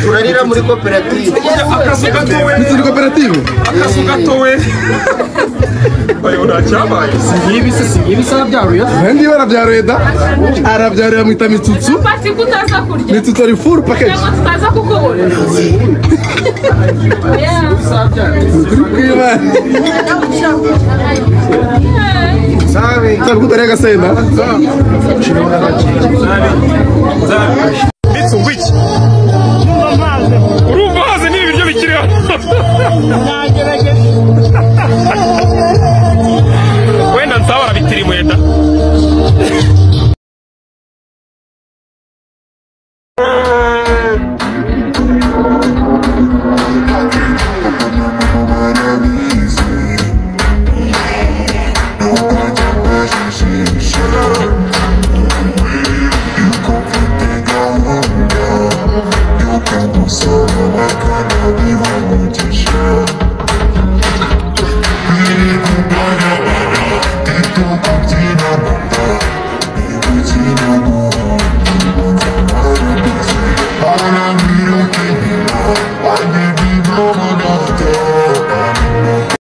turarira muri koperative akazu gatowe turi koperative akazu gatowe oya ntacyabaye nkibi se si nkibi se arabyaruye nandi barabyaruye da arabyarura amwita mitsutsu Pati kutaza kurya mitsutsu ari furu pakeji ngo tutaza kukubona Yeah. turi kwibana ntabwo utariye agasenda ndetse umva iki urumva mazi ni ibiryo bikiriho wenda nsaba barabitirimuye da Something I want, you can do something I cannot be.